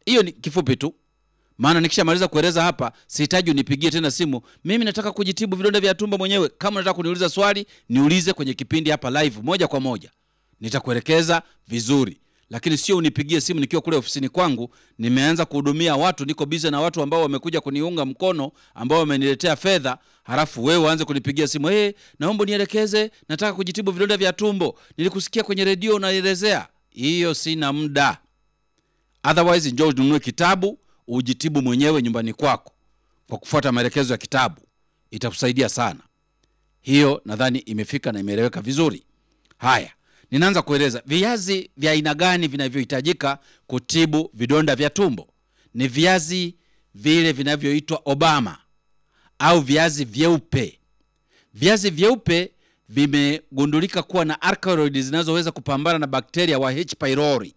hiyo ni kifupi tu maana nikishamaliza kueleza hapa sihitaji unipigie tena simu mimi nataka kujitibu vidonda vya tumbo mwenyewe kama unataka kuniuliza swali niulize kwenye kipindi hapa live moja kwa moja nitakuelekeza vizuri lakini sio unipigie simu nikiwa kule ofisini kwangu nimeanza kuhudumia watu niko bize na watu ambao wamekuja kuniunga mkono ambao wameniletea fedha halafu wewe uanze kunipigia simu hey, naomba nielekeze nataka kujitibu vidonda vya tumbo nilikusikia kwenye redio unaelezea hiyo sina muda otherwise njoo ununue kitabu ujitibu mwenyewe nyumbani kwako kwa kufuata maelekezo ya kitabu itakusaidia sana hiyo nadhani imefika na imeeleweka vizuri haya ninaanza kueleza viazi vya aina gani vinavyohitajika kutibu vidonda vya tumbo ni viazi vile vinavyoitwa obama au viazi vyeupe viazi vyeupe vimegundulika kuwa na alkaloid zinazoweza kupambana na bakteria wa H pylori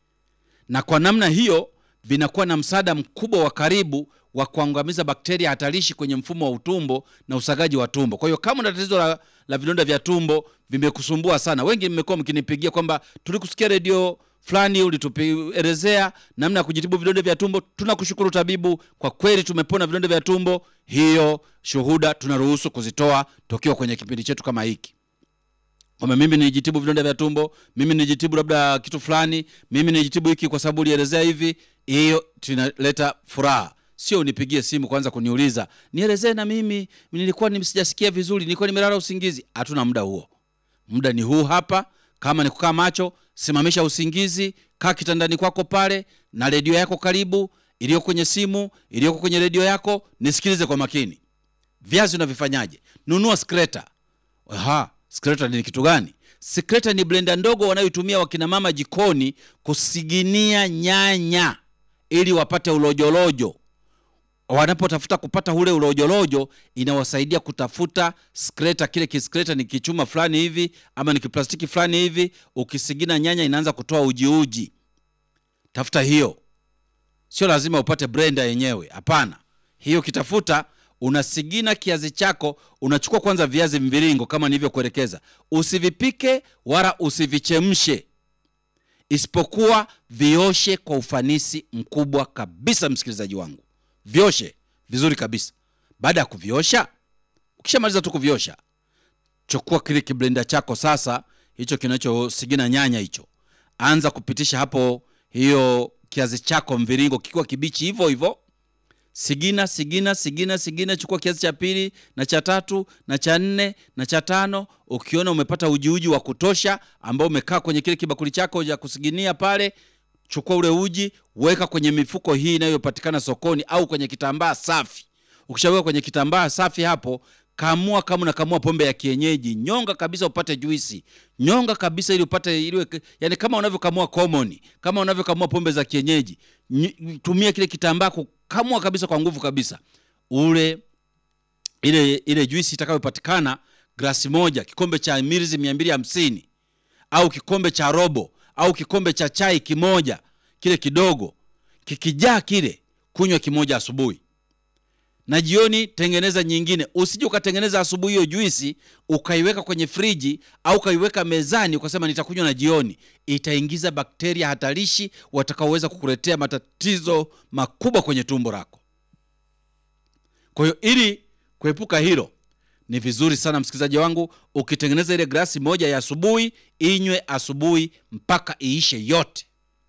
na kwa namna hiyo vinakuwa na msaada mkubwa wa karibu wa kuangamiza bakteria hatarishi kwenye mfumo wa utumbo na usagaji wa tumbo. Kwa hiyo kama una tatizo la, la vidonda vya tumbo vimekusumbua sana, wengi mmekuwa mkinipigia kwamba tulikusikia redio fulani ulituelezea namna ya kujitibu vidonda vya tumbo. Tunakushukuru tabibu, kwa kweli tumepona vidonda vya tumbo. Hiyo shuhuda tunaruhusu kuzitoa tukiwa kwenye kipindi chetu kama hiki kwamba mimi nijitibu vidonda vya tumbo, mimi nijitibu labda kitu fulani, mimi nijitibu hiki kwa sababu ulielezea hivi. Hiyo tunaleta furaha, sio unipigie simu kwanza kuniuliza nielezee na mimi nilikuwa sijasikia vizuri, nilikuwa nimelala usingizi. Hatuna muda huo, muda ni huu hapa. Kama ni kukaa macho, simamisha usingizi, kaa kitandani kwako pale na redio yako karibu, iliyoko kwenye simu, iliyoko kwenye redio yako, nisikilize kwa makini. Viazi unavifanyaje? Nunua skreta. Aha, skreta ni kitu gani? Skreta ni blenda ndogo wanayotumia wakina mama jikoni kusiginia nyanya ili wapate ulojolojo. Wanapotafuta kupata ule ulojolojo, inawasaidia kutafuta skreta. Kile kiskreta ni kichuma fulani hivi ama ni kiplastiki fulani hivi, ukisigina nyanya inaanza kutoa ujiuji. Tafuta hiyo, sio lazima upate blenda yenyewe, hapana. Hiyo kitafuta unasigina kiazi chako, unachukua kwanza viazi mviringo kama nilivyokuelekeza. Usivipike wala usivichemshe, isipokuwa vioshe kwa ufanisi mkubwa kabisa. Msikilizaji wangu, vioshe vizuri kabisa. Baada ya kuviosha, ukishamaliza tu kuviosha, chukua kile kiblenda chako sasa, hicho kinachosigina nyanya hicho, anza kupitisha hapo hiyo kiazi chako mviringo kikiwa kibichi hivyo hivyo sigina sigina sigina sigina. Chukua kiazi cha pili na cha tatu na cha nne na cha tano. Ukiona umepata ujiuji wa kutosha ambao umekaa kwenye kile kibakuli chako cha kusiginia pale, chukua ule uji, weka kwenye mifuko hii inayopatikana sokoni au kwenye kitambaa safi. Ukishaweka kwenye kitambaa safi hapo, kamua kama unakamua pombe ya kienyeji, nyonga kabisa upate juisi, nyonga kabisa ili upate ili, yani kama unavyokamua common, kama unavyokamua pombe za kienyeji, tumia kile kitambaa kukamua kabisa kwa nguvu kabisa, ule ile ile juisi itakayopatikana, glasi moja, kikombe cha milizi mia mbili hamsini au kikombe cha robo au kikombe cha chai kimoja, kile kidogo kikijaa kile, kunywa kimoja asubuhi na jioni tengeneza nyingine. Usije ukatengeneza asubuhi hiyo juisi ukaiweka kwenye friji au ukaiweka mezani ukasema nitakunywa na jioni. Itaingiza bakteria hatarishi watakaoweza kukuletea matatizo makubwa kwenye tumbo lako. Kwa hiyo ili kuepuka hilo, ni vizuri sana msikilizaji wangu, ukitengeneza ile glasi moja ya asubuhi, inywe asubuhi mpaka iishe yote,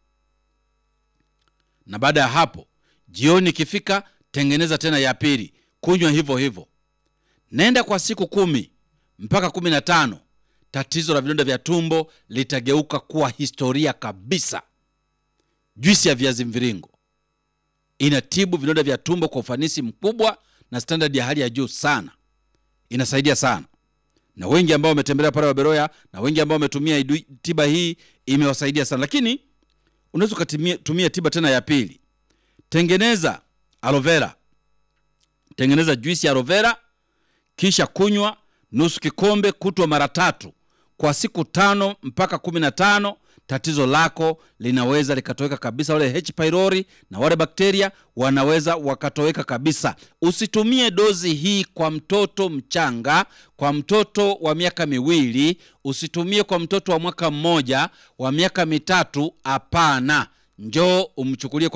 na baada ya hapo jioni ikifika tengeneza tena ya pili, kunywa hivyo hivyo. Nenda kwa siku kumi mpaka kumi na tano tatizo la vidonda vya tumbo litageuka kuwa historia kabisa. Juisi ya viazi mviringo inatibu vidonda vya tumbo kwa ufanisi mkubwa na standard ya hali ya juu sana, inasaidia sana, na wengi ambao wametembelea pale Waberoya na wengi ambao wametumia tiba hii imewasaidia sana. Lakini unaweza ukatumia tiba tena ya pili, tengeneza aloe vera, tengeneza juisi ya aloe vera, kisha kunywa nusu kikombe kutwa mara tatu kwa siku tano mpaka kumi na tano. Tatizo lako linaweza likatoweka kabisa. Wale H pylori na wale bakteria wanaweza wakatoweka kabisa. Usitumie dozi hii kwa mtoto mchanga, kwa mtoto wa miaka miwili, usitumie kwa mtoto wa mwaka mmoja, wa miaka mitatu. Hapana, njoo umchukulie